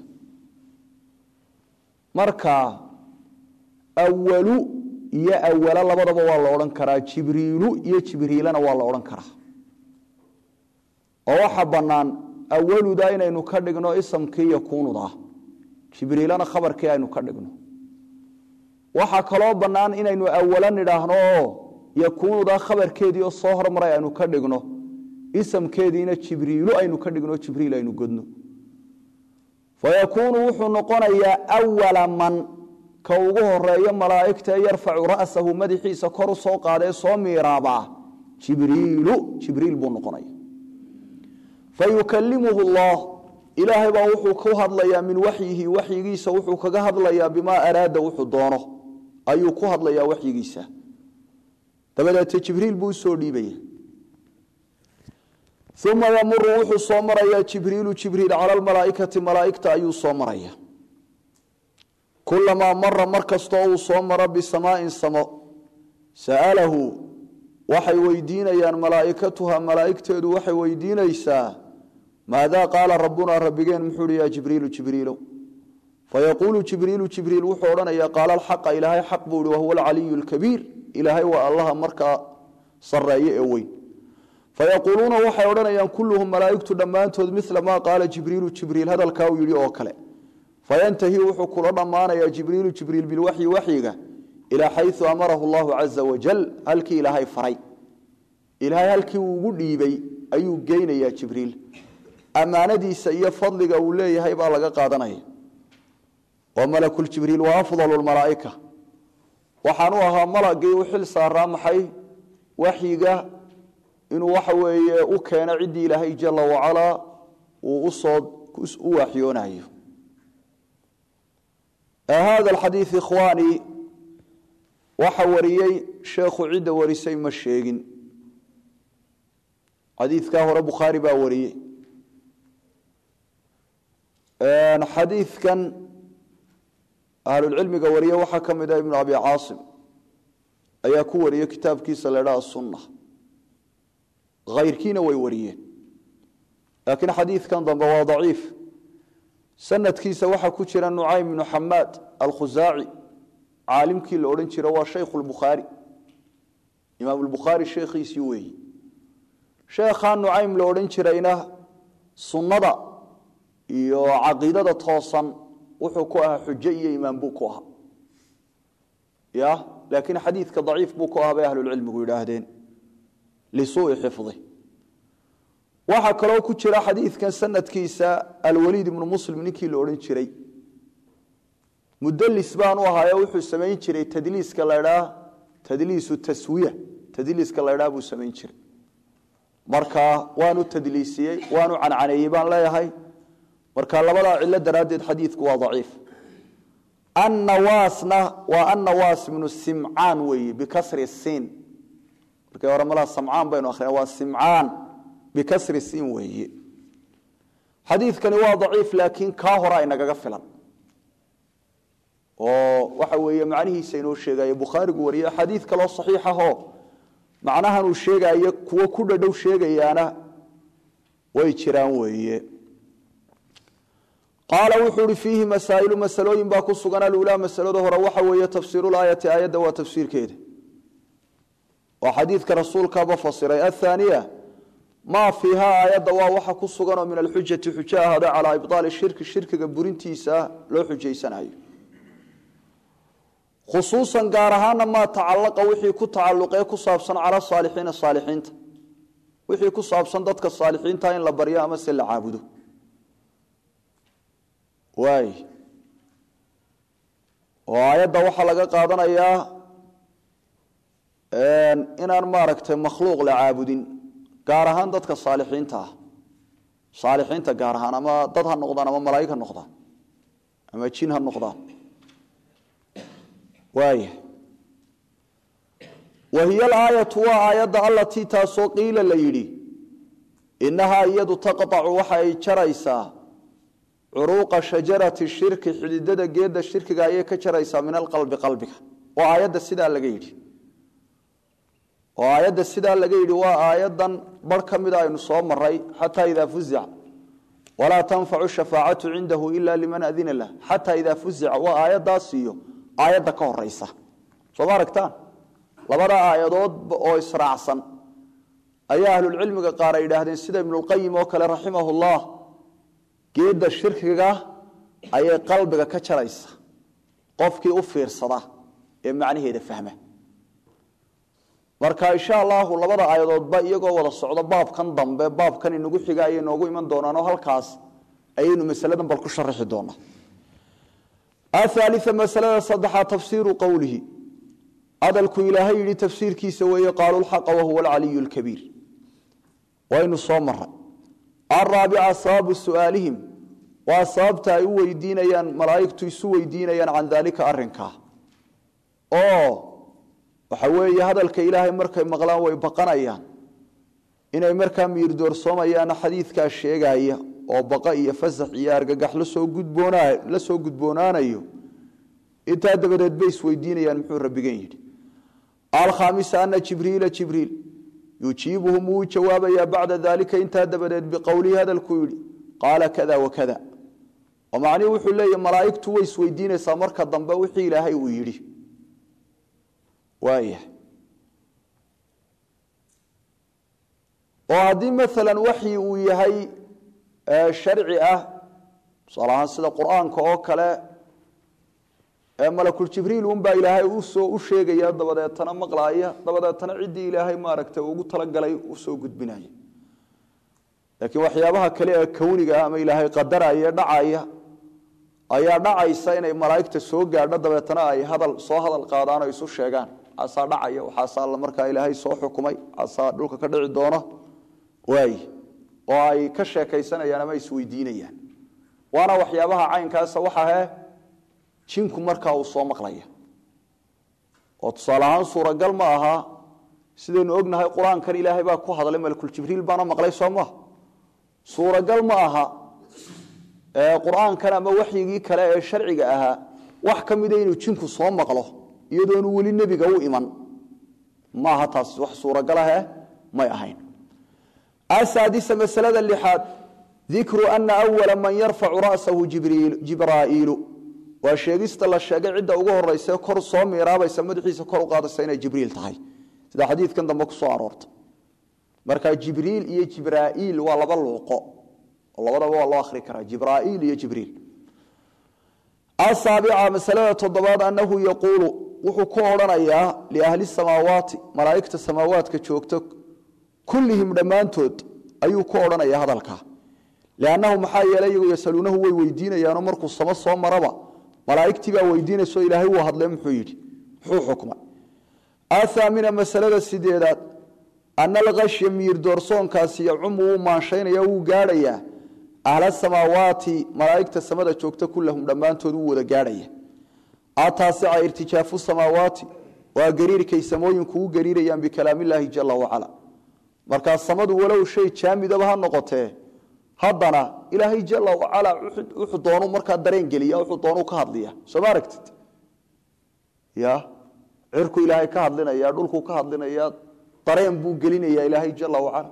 marka awalu iyo awala labadaba waa la odhan karaa jibriilu iyo jibriilana waa la odhan karaa oo waxa bannaan awaluda inaynu ka dhigno isamkii yakuunuda jibriilana khabarkii aynu ka dhigno waxaa kaloo bannaan inaynu awala nidhaahno oo yakuunuda khabarkeedii oo soo hormaray aynu ka dhigno isamkeediina jibriilu aynu ka dhigno jibriil aynu godno fayakuunu wuxuu noqonayaa awala man ka ugu horeeyo malaa'igta yarfacu ra'sahu madaxiisa kor u soo qaadee soo miiraabaa jibriilu jibriil buu noqonaya fayukalimuhu allah ilaahay baa wuxuu ku hadlayaa min waxyihi waxyigiisa wuxuu kaga hadlayaa bimaa araada wuxuu doono ayuu ku hadlayaa waxyigiisa dabadeete jibriil buu usoo dhiibaya uma yamuru wuxuu soo marayaa jibriilu jibriil cala lmalaaikati malaaigta ayuu soo maraya kulamaa mara mar kastoo uu soo maro bisamaain samo sa'alahu waxay weydiinayaan malaaikatuha malaaigteedu waxay weydiinaysaa maadaa qaala rabbunaa rabbigeen muxuu hi ya jibriilu jibriilo fayaquulu jibriilu jibriil wuxuu odhanayaa qaala alxaqa ilaahay xaq buu ihi wahuwa alcaliyu lkabiir ilaahay waa allaha markaa sareeye ee weyn fayaquuluuna waxay odhanayaan kulluhum malaaigtu dhammaantood mila maa qaala jibriilu jibriil hadalkaa uu yidhi oo kale fayantahi wuxuu kula dhammaanayaa jibriilu jibriil bilwaxyi waxyiga ilaa xayu amarahu llahu caza wajal halkii ilaahay faray ilaahay halkii uu ugu dhiibay ayuu geynayaa jibriil ammaanadiisa iyo fadliga uu leeyahay baa laga qaadanaya wa malakuljibriil wa afdalu lmalaaika waxaan u ahaa malagii u xil saaraa maxay waxyiga inuu waxa weeye u keeno ciddii ilaahay jala wacalaa uu usoo u waxyoonayo hada alxadiid ikhwaani waxa wariyey sheekhu cidda warisay ma sheegin xadiidkaa hore bukhaari baa wariyey xadiidkan ahlulcilmiga wariye waxaa ka mid ah ibnu abi caasim ayaa ku wariyey kitaabkiisa la ydhaha sunna hayrkiina way wariyeen laakiin xadiidkan dambe waa daciif sanadkiisa waxaa ku jira nucaym ibnu xamaad alkhusaaci caalimkii la odhan jira waa shaykhu lbukhaari imaam lbukhaari sheekhiisii weeyi sheekhaa nucaym la odhan jirayna sunnada iyo caqiidada toosan wuxuu ku ahaa xujo iyo imaam buu ku ahaa ya laakiin xadiidka daciif buu ku ahaa bay ahlulcilmigu yidhaahdeen lisuui xifdi waxaa kaloo ku jira xadiidkan sanadkiisa alwaliid ibnu muslim ninkii la odhan jiray mudlis baanu ahaayo wuxuu samayn jiray tadliiska ladhaa tadliisu taswiya tadliiska ladhaa buu samayn jiray marka waanu tadliisiyey waanu cancaneeyey baan leeyahay marka labadaa cilo daraaddeed xadiidku waa daciif annawaasna waa annawaas ibnu simcaan weeye bikasri siin markii hore malaa samcaan baynu akhrina waa simcaan bikasri siin weeye xadiidkani waa daciif laakiin kaa hora inagaga filan oo waxa weeye macnihiisa inoo sheegayo bukhaarigu wariye xadiid kaloo saxiix ahoo macnahan uu sheegayo kuwo ku dhadhow sheegayaana way jiraan weeye qaala wuxuu ihi fiihi masaa'ilu masalooyin baa ku sugan aluulaa masalada hore waxa weeye tafsiirulaayati aayadda waa tafsiirkeeda oo xadiidka rasuulkaaba fasiray athaaniya maa fiiha aayadda waa waxa ku suganoo min alxujati xujo ahaada calaa ibطaali shirki shirkiga burintiisa loo xujaysanayo khusuusan gaar ahaana maa tacalaqa wixii ku tacalluqee ku saabsan cala saalixiina saalixiinta wixii ku saabsan dadka saalixiinta in la baryo ama se la caabudo waay oo aayadda waxaa laga qaadanayaa inaan maaragtay makhluuq la caabudin gaar ahaan dadka saalixiinta ah saalixiinta gaar ahaan ama dad ha noqdaan ama malaa'ig ha noqdaan ama jin ha noqdaan waaya wa hiya alaayatu waa aayadda allatii taasoo qiila la yidhi innahaa iyadu taqطacu waxa ay jaraysaa curuuqa shajarati shirki xididada geedda shirkiga ayay ka jaraysaa min alqalbi qalbiga oo aayadda sidaa laga yidhi oo aayadda sidaa laga yidhi waa aayaddan bar ka mida aynu soo maray xataa idaa fuzica walaa tanfacu shafaacatu cindahu ila liman adina lah xataa idaa fuzica waa aayaddaas iyo aayadda ka horeysa soo ma aragtaan labada aayadood oo israacsan ayaa ahlulcilmiga qaar ay yidhaahdeen sida ibnulqayim oo kale raximahullah geedda shirkiga ayay qalbiga ka jaraysa qofkii u fiirsada ee macnaheeda fahma marka insha allahu labada aayadoodba iyagoo wada socdo baabkan dambe baabkan inagu xiga ayay noogu iman doonaan oo halkaas ayaynu masaladan bal ku sharaxi doonaa athaalia masalada saddexaad tafsiiru qowlihi hadalku ilaahay yidhi tafsiirkiisa weeye qaalu lxaqa wahuwa alcaliyu lkabiir waynu soo maray araabica sababu su'aalihim waa sababta ay u weydiinayaan malaa'igtu isu weydiinayaan can daalika arrinkaa oo waxa weeye hadalka ilaahay markay maqlaan way baqanayaan inay markaa miirdoorsoomayaana xadiidkaa sheegaya oo baqa iyo fasax iyo argagax lasoo gudboona la soo gudboonaanayo intaa dabadeed bay isweydiinayaan muxuu rabbigan yidhi alkhaamisa ana jibriila jibriil yujiibuhum wuu jawaabayaa bacda daalika intaa dabadeed biqowlihi hadalkuu yidhi qaala kada wakada oo macnihi wuxuu leeyahy malaa'igtu way isweydiinaysaa marka dambe wixii ilaahay uu yidhi waaya oo haddii maalan waxyi uu yahay sharci ah tusaale ahaan sida qur-aanka oo kale malakuljibriil unbaa ilaahay usoo u sheegaya dabadeetana maqlaaya dabadeetana ciddii ilaahay maaragtay ugu talagalay usoo gudbinaya laakiin waxyaabaha kale ee kowniga ama ilaahay qadaraya dhacaya ayaa dhacaysa inay malaa'igta soo gaadho dabeetana ay hadal soo hadal qaadaan oo isu sheegaan waxaasaa dhacaya waxaasaa markaa ilaahay soo xukumay waxaasaa dhulka ka dhici doona waay oo ay ka sheekaysanayaan ama isweydiinayaan waana waxyaabaha caynkaasa waxahe jinku markaa uu soo maqlaya oo tusaale ahaan suuragal ma aha sidaynu ognahay qur-aankan ilaahay baa ku hadlay malakuljibriil baana maqlay soo maha suuragal ma aha qur-aankan ama waxyigii kale ee sharciga ahaa wax ka mida inuu jinku soo maqlo iyadoonu weli nebiga u iman maaha taas wax suuragal ahe may ahayn asaadisa masalada lixaad dikru ana awala man yarfacu ra'sahu jibraa'iilu waa sheegista la sheegay cidda ugu horeysa kor soo miiraabaysa madaxiisa kor u qaadaysa inay jibriil tahay sida xadiidkan dambe ku soo aroortay marka jibriil iyo jibraa'iil waa laba luuqo oo labadaba waa loo akhri karaa jibraa'iil iyo jibriil asaabica masalada toddobaad annahu yaquulu wuxuu ku odhanayaa liahli samaawaati malaa'igta samaawaadka joogta kullihim dhammaantood ayuu ku odhanayaa hadalkaa liannahu maxaa yeelay iyagu yasaluunahu way weydiinayaanoo markuu samo soo maraba malaa'igtii baa weydiinayso ilaahay wuu hadle muxuu yidhi muxuu xukmay athaamina masalada sideedaad ana alkashya miir doorsoonkaasi yacumu wuu maanshaynaya wuu gaadhayaa ahla samaawaati malaa'igta samada joogta kullahum dhammaantood wuu wada gaadhaya ataasica irtijaafu samaawaati waa gariirkay samooyinku u gariirayaan bikalaamillaahi jala wacala markaa samadu walow shay jaamidaba ha noqotee haddana ilaahay jala wacala wuxuu doonu markaa dareen geliya wuxuu doonu ka hadliya soo ma aragtid ya cirku ilaahay ka hadlinaya dhulku ka hadlinaya dareen buu gelinaya ilaahay jala wacala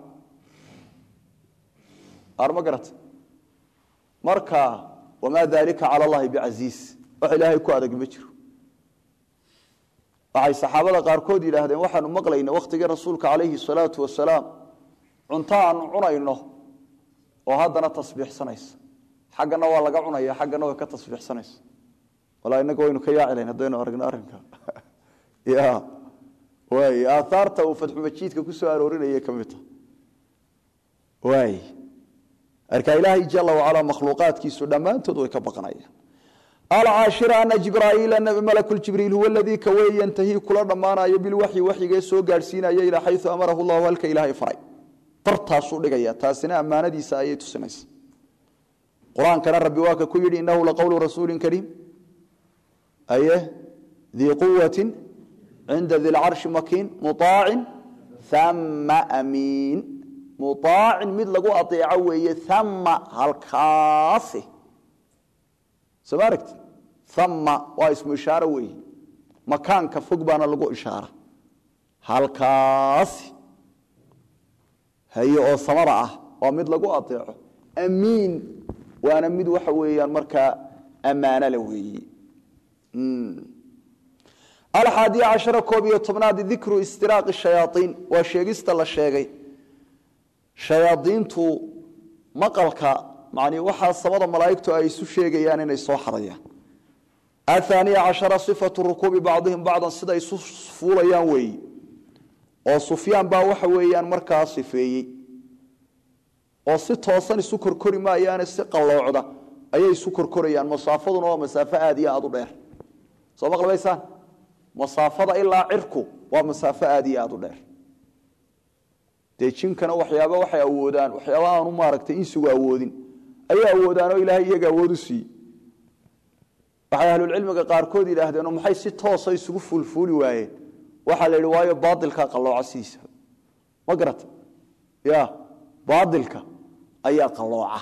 ar ma garata marka wamaa dalika cala allahi bicasiis wax ilaahay ku adag ma jiro waxay saxaabada qaarkood yidhaahdeen waxaanu maqlayna wakhtigii rasuulka calayhi salaatu wasalaam cunto aanu cunayno oo haddana tasbiixsanaysa xaggana waa laga cunaya xaggana way ka tasbiixsanaysa walaa inaga waynu ka yaacilayn haddaynu aragno arrinka ya waay aaaarta uu fatxumajiidka ku soo aroorinayay ka mid tahay waay marka ilaahay jala wacalaa makhluuqaadkiisu dhammaantood way ka baqanayaan alcaashira ana jibraa'iila malaku jibriil huwa aladii ka wey yantahii kula dhammaanayo bilwaxyi waxyigee soo gaadhsiinaya ilaa xayu amarahu llahu halka ilaahay faray bartaasuu dhigaya taasina ammaanadiisa ayay tusinaysa qur-aankana rabbi waa ka ku yidhi inahu laqowlu rasuuli kariim aye dii quwati cinda di lcarshi makiin muaacin ama amiin muaacin mid lagu aeeco weeye ama halkaasi soo ma aragti ama waa ismu ishaaro weeye makaanka fog baana lagu ishaara halkaasi haye oo samada ah waa mid lagu aeeco amiin waana mid waxa weeyaan markaa ammaanole weeye alxaadiya cashara koob iyo tobnaad dikru istiraaqi shayaaiin waa sheegista la sheegay shayaadiintu maqalka man waxaa samada malaaigtu ay isu sheegayaan inay soo xadayaan ahaaniya cashara sifatu rukuubi bacdihim bacdan siday isu fuulayaan weeyi oo sufyaan baa waxa weeyaan markaa sifeeyey oo si toosan isu korkori maayaane si qalloocda ayay isu korkorayaan masaafaduna waa masaafo aad iyo aad u dheer soo maqlbaysaan masaafada ilaa cirku waa masaafo aad iyo aad u dheer dee jinkana waxyaaba waxay awoodaan waxyaaba aanu maaragtay insigu awoodin ayay awoodaanoo ilaahay iyaga awood u siiyey waxay ahlulcilmiga qaarkood yidhaahdeenoo maxay si toosa isugu fuulfuuli waayeen waxaa la yidhi waayo baailkaa qallooca sidiisa ma garata ya baailka ayaa qallooca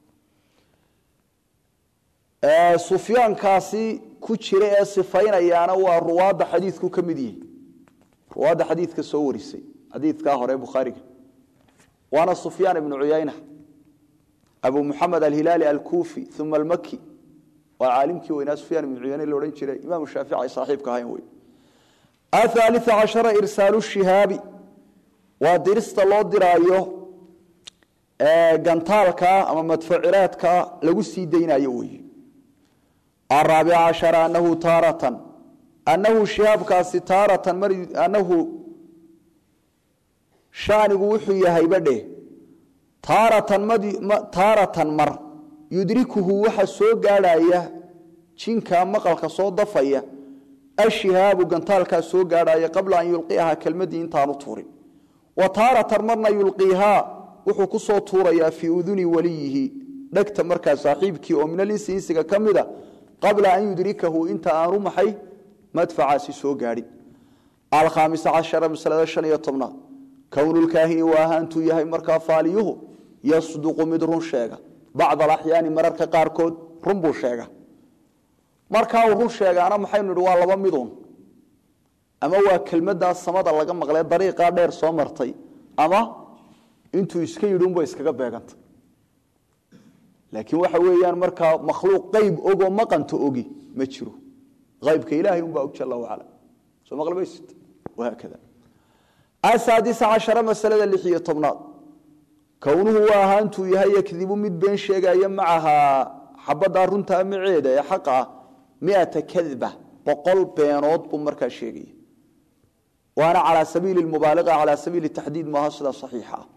sufyaankaasi ku jira ee sifaynayaana waa ruwaadda xadiidku ka mid yihi ruwaadda xadiidka soo warisay xadiidkaa hore bukhaariga waana sufyaan ibnu cuyayna abu muxamed alhilaali alkufi uma almaki waa caalimkii weynaa sufyaan ibnu cuyayne la odhan jiray imaamu shaafici ay saaxiibka ahayn wey athaalia cashara irsaalu shihaabi waa dirista loo diraayo gantaalka ama madfuciraadka lagu sii daynayo wey araabic cashara anahu taaratan anahu shihaabkaasi taaratan mar anahu shaanigu wuxuu yahay badhe taaratan taaratan mar yudrikuhu waxa soo gaadhaya jinka maqalka soo dafaya ashihaabu gantaalkaa soo gaadhaya qabla an yulqiaha kelmadii intaanu tuurin wa taaratan marna yulqiihaa wuxuu ku soo tuurayaa fii uduni waliyihi dhegta markaa saaxiibkii oo min alinsi insiga ka mida qabla an yudrikahu inta aanu maxay madfacaasi soo gaadhin alkhaamisa cashara masalada shan iyo tobnaad kownulkaahini waa ahaantuu yahay markaa faaliyuhu yasduqu mid run sheega bacd alaxyaani mararka qaarkood run buu sheega markaa uu run sheegaana maxaynu idhi waa laba midun ama waa kelmadaa samada laga maqlee dariiqaa dheer soo martay ama intuu iska yidhi unba iskaga beegantay laakiin waxa weeyaan markaa makhluuq qayb ogoo maqanta ogi ma jiro aybka ilaahay unbaa og jala wacala soo maqlimaysid wahaakada asaadisa cashara masalada lix iyo tobnaad kownuhu waa ahaantuu yahay yakdibu mid been sheegaya macahaa xabaddaa runtaa maceeda ee xaqa ah miata kadba boqol beenood buu markaa sheegaya waana calaa sabiili mubaaliqa calaa sabiili taxdiid maaha sida saxiixa ah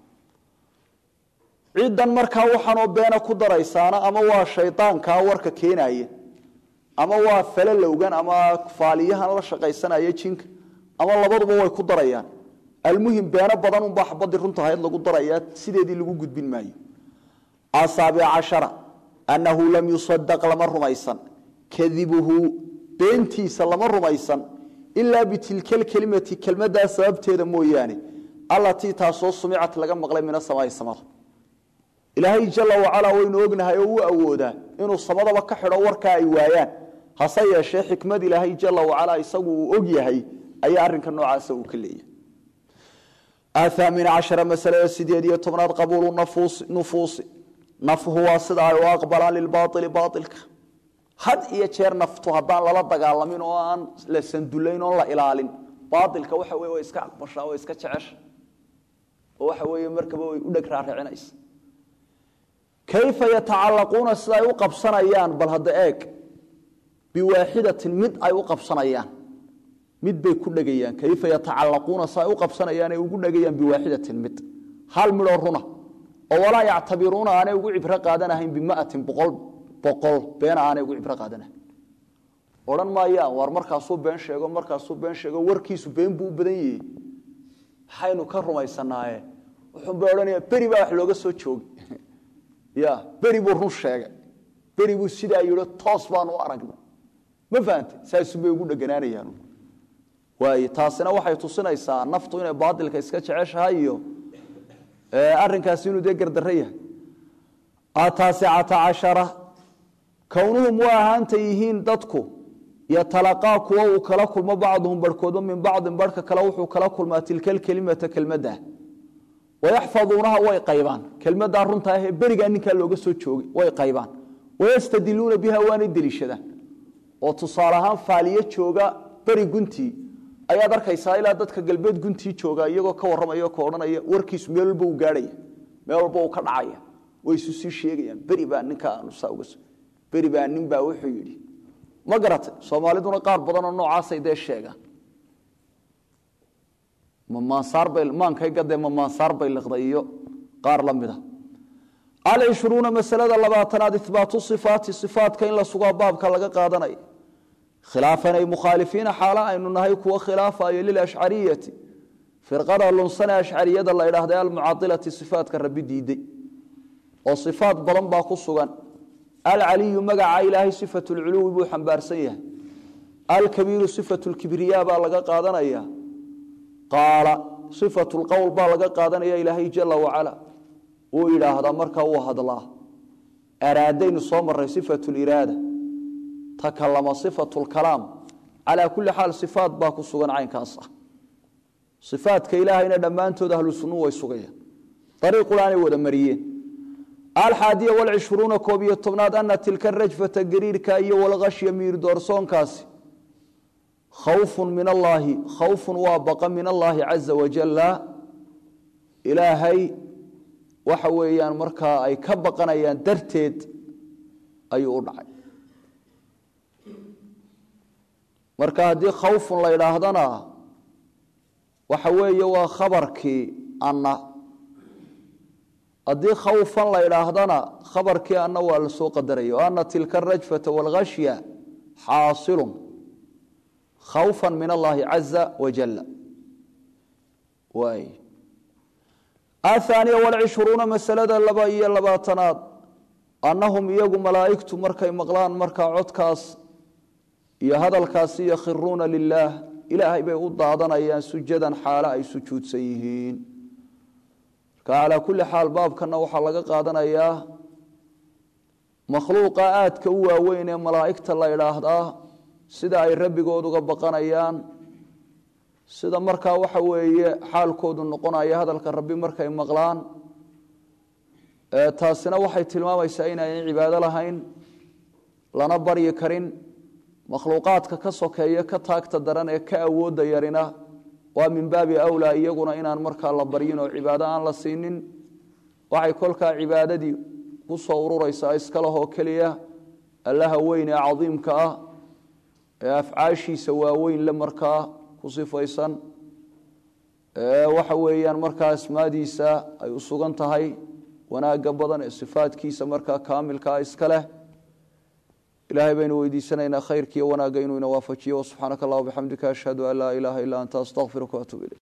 ciddan markaa waxaanoo beena ku daraysaana ama waa shaydaankaa warka keenaya ama waa falalowgan ama faaliyahan la shaqaysanaya jinka ama labaduba way ku darayaan almuhim beeno badan unbaa xabadii runtahayd lagu darayaa sideedii lagu gudbin maayo asaabic cashara annahu lam yusadaq lama rumaysan kadibuhu beentiisa lama rumaysan ilaa bitilka lkelimati kelmadaa sababteeda mooyaane allatii taasoo sumicat laga maqlay min asamaai samada ilaahay jala wacalaa waynu ognahay oo u awoodaa inuu samadaba ka xidho warkaa ay waayaan hase yeeshee xikmad ilaahay jala wacalaa isagu uu og yahay ayaa arinka noocaasa uu ka leeyahay athaamin cashara masalada sideed iyo tobnaad qabuulu nufuusi nafhu waa sida ay u aqbalaan lilbaaili baailka had iyo jeer naftu haddaan lala dagaalamin oo aan la sandulayn oon la ilaalin baailka waxa wey way iska aqbashaa way iska jecesha oo waxa weeye markaba way u dheg raaricinaysa kayfa yatacalaquuna sida ay u qabsanayaan bal hadda eeg biwaaxidatin mid ay u qabsanayaan mid bay ku dhegayaan kayfa yatacalaquuna sa ay u qabsanayaan ay ugu dhegayaan biwaaxidatin mid hal midhoo runa oo walaa yactabiruuna aanay ugu cibro qaadanahayn bimatin boqol boqol beena aanay ugu cibro qaadanahayn odhan maayaan war markaasuu been sheego markaasuu been sheego warkiisu been buu u badan yahay maxaynu ka rumaysanaaye wuxuunbay odhanaya beri baa wax looga soo joogi ya beri buu run sheegay beri buu sidaa yidho toos baanu u aragnay ma fahante saasubay ugu dheganaanayaan waay taasina waxay tusinaysaa naftu inay baatilka iska jeceshahay iyo arinkaasi inuu dee gardarro yahay ataasicata cashara kownuhum waa ahaanta yihiin dadku yatalaqaa kuwa uu kala kulmo bacduhum barhkoodo min bacdin barhka kale wuxuu kala kulmaa tilka lkelimata kelmadda wayaxfaduunaha way qaybaan kelmaddaa runtaa ahee berigaa ninkaa looga soo joogay way qaybaan wayastadiluuna biha waanay deliishadaan oo tusaale ahaan faaliyo jooga beri guntii ayaad arkaysaa ilaa dadka galbeed guntii jooga iyagoo ka warramaya ka odhanaya warkiisu meel walba uu gaadhaya meel walba uu ka dhacaya way isu sii sheegayaan beri baa ninkaa anusaa uga beri baa nin baa wuxuu yidhi ma garatay soomaaliduna qaar badanoo noocaasay dee sheegaan mmaankay gadee mamaansaar bay liqday iyo qaar la mida alcishruuna masalada labaatanaad ihbaatu ifaati ifaatka in la sugaa baabka laga qaadanaya khilaafan ay mukhaalifiina xaalo aynu nahay kuwo khilaafayo lilashcariyati firqada lunsane ashcariyada la idhaahda almucailati ifaatka rabi diiday oo ifaat badan baa ku sugan alcaliyu magaca ilaahay sifat lculuwi buu xambaarsan yahay alkabiiru sifat lkibriya baa laga qaadanaya qaala sifat lqowl baa laga qaadanaya ilaahay jala wacala uu yidhaahdaa markaa uu hadlaa araadaynu soo maray sifat liraada takalama sifat lkalaam calaa kulli xaal sifaat baa ku sugan caynkaas ah ifaatka ilaahayna dhammaantood ahlu sunnu way sugayaan ariiqulaanay wada mariyeen alxaadiya walcishruuna koob iyo tobnaad ana tilka rajfata gariirka iyo walkashya miir doorsoonkaasi khawfun min allaahi khawfun waa baqa min allaahi caza wajalla ilaahay waxa weeyaan markaa ay ka baqanayaan darteed ayuu u dhacay marka haddii khawfun la idhaahdana waxa weeye waa khabarkii anna haddii khawfan la idhaahdana khabarkii anna waa la soo qadaraya o ana tilka arajfata walkhashya xaasilun khawfan min allaahi caza wajalla waay athaaniya walcishruuna masalada laba iyo labaatanaad annahum iyagu malaa'igtu markay maqlaan markaa codkaas iyo hadalkaasi yakhiruuna lilaah ilaahay bay u daadanayaan sujadan xaalo ay sujuudsan yihiin marka calaa kulli xaal baabkana waxaa laga qaadanayaa makhluuqa aadka u waaweyn ee malaa'igta la idhaahdaa sida ay rabbigood uga baqanayaan sida markaa waxa weeye xaalkoodu noqonaya hadalka rabbi markay maqlaan taasina waxay tilmaamaysaa inaynay cibaado lahayn lana baryi karin makhluuqaadka ka sokeeya ka taagta daran ee ka awoodda yarina waa min baabi awlaa iyaguna inaan markaa la baryin oo cibaado aan la siinin waxay kolkaa cibaadadii ku soo ururaysaa iska lahoo keliya allaha weyn ee cadiimka ah ee afcaashiisa waaweyn le markaa ku sifaysan waxa weeyaan markaa asmaadiisa ay u sugan tahay wanaagga badan ee sifaadkiisa markaa kaamilkaa iska leh ilahay baynu weydiisanaynaa khayrkiiyo wanaagga inuu ina waafajiyo subxaanaka allah bixamdika ashhadu an laa ilaaha illa anta astaqfiruka waatuub ilayk